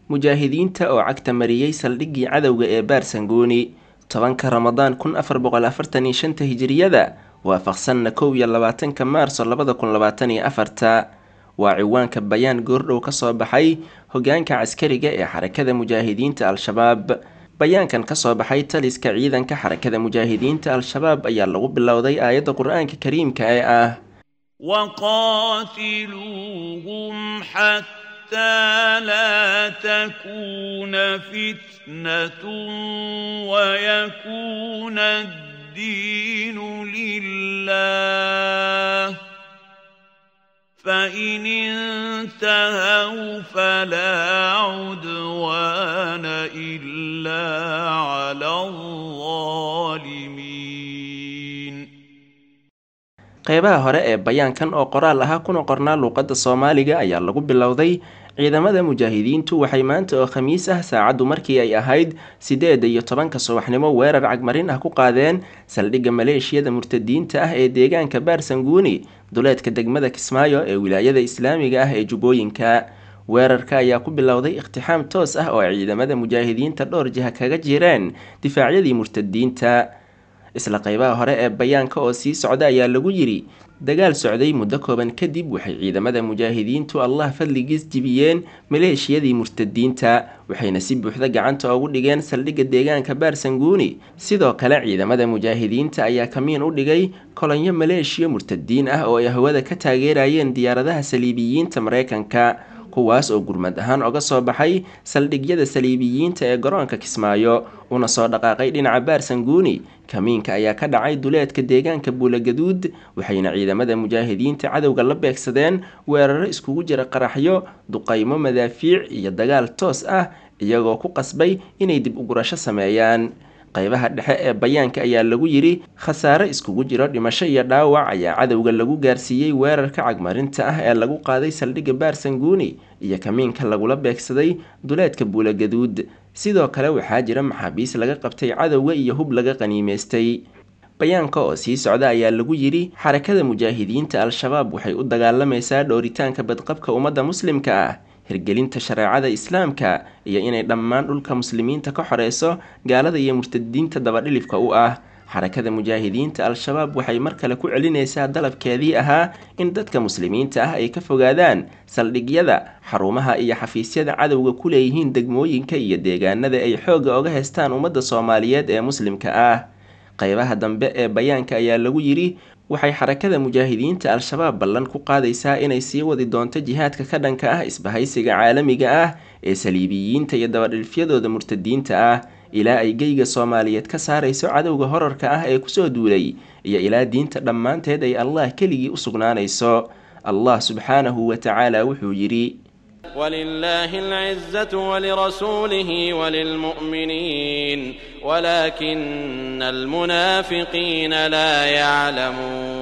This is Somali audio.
mujaahidiinta oo cagta mariyey saldhiggii cadowga ee baarsangooni tobanka ramadaan kun afar boqol afartan iyo shanta hijiriyada waafaqsanna kow iyo labaatanka maarso labada kun labaatan iyo afarta waa ciwaanka bayaan goordhow ka soo baxay hogaanka caskariga ee xarakada mujaahidiinta al-shabaab bayaankan ka soo baxay taliska ciidanka xarakada mujaahidiinta al-shabaab ayaa lagu bilowday aayadda qur-aanka kariimka ee ah وقاتلوهم حتى لا تكون فتنة ويكون الدين لله فإن انتهوا فلا عدوان إلا على الظالمين qeybaha hore ee bayaankan oo qoraal ahaa kuna qornaa luuqadda soomaaliga ayaa lagu bilowday ciidamada mujaahidiintu waxay maanta oo khamiis ah saacaddu markii ay ahayd sideeda iyo tobanka subaxnimo weerar cagmarin ah ku qaadeen saldhigga maleeshiyada murtadiinta ah ee deegaanka baarsanguuni duleedka degmada kismaayo ee wilaayada islaamiga ah ee jubbooyinka weerarka ayaa ku bilowday iqtixaam toos ah oo ay ciidamada mujaahidiinta dhowr jiha kaga jireen difaacyadii murtadiinta isla qeybaha hore ee bayaanka oo sii socda ayaa lagu yidhi dagaal socday muddo kooban kadib waxay ciidamada mujaahidiintu allah fadligiis jibiyeen maleeshiyadii murtadiinta waxayna si buuxda gacanta ugu dhigeen saldhigga deegaanka baarsanguuni sidoo kale ciidamada mujaahidiinta ayaa kamiin u dhigay kolonyo maleeshiya murtadiin ah oo ay hawada ka taageerayeen diyaaradaha saliibiyiinta mareykanka kuwaas oo gurmad ahaan oga soo baxay saldhigyada saliibiyiinta ee garoonka kismaayo una soo dhaqaaqay dhinaca baarsanguuni kamiinka ayaa ka dhacay duleedka deegaanka buulagaduud waxayna ciidamada mujaahidiinta cadowga la beegsadeen weeraro iskugu jira qaraxyo duqaymo madaafiic iyo dagaal toos ah iyagoo ku qasbay inay dib ugurasho sameeyaan qeybaha dhexe ee bayaanka ayaa lagu yidhi khasaare iskugu jiro dhimasho iyo dhaawac ayaa cadowga lagu gaarsiiyey weerarka cagmarinta ah ee lagu qaaday saldhigga baarsanguuni iyo kamiinka lagula beegsaday duleedka buulagaduud sidoo kale waxaa jira maxaabiis laga qabtay cadowga iyo hub laga qaniimeystay bayaanka oo sii socda ayaa lagu yidhi xarakada mujaahidiinta al-shabaab waxay u dagaalamaysaa dhooritaanka badqabka ummadda muslimka ah hirgelinta shareecada islaamka iyo inay dhammaan dhulka muslimiinta ka xoreyso gaalada iyo murtadiinta dabadhilifka u ah xarakada mujaahidiinta al-shabaab waxay mar kale ku celinaysaa dalabkeedii ahaa in dadka muslimiinta ah ay ka fogaadaan saldhigyada xarumaha iyo xafiisyada cadowga ku leeyihiin degmooyinka iyo deegaanada ay xoogga oga heystaan ummadda soomaaliyeed ee muslimka ah qeybaha dambe ee bayaanka ayaa lagu yidhi waxay xarakada mujaahidiinta al-shabaab ballan ku qaadaysaa inay sii wadi doonto jihaadka ka dhanka ah isbahaysiga caalamiga ah ee saliibiyiinta iyo dabadhilfyadooda murtadiinta ah ilaa ay geyga soomaaliyeed ka saarayso cadowga horarka ah ee kusoo duulay iyo ilaa diinta dhammaanteed ay allah keligii u sugnaanayso allah subxaanahu wa tacaala wuxuu yidhi ولله العزة ولرسوله وللمؤمنين ولكن المنافقين لا يعلمون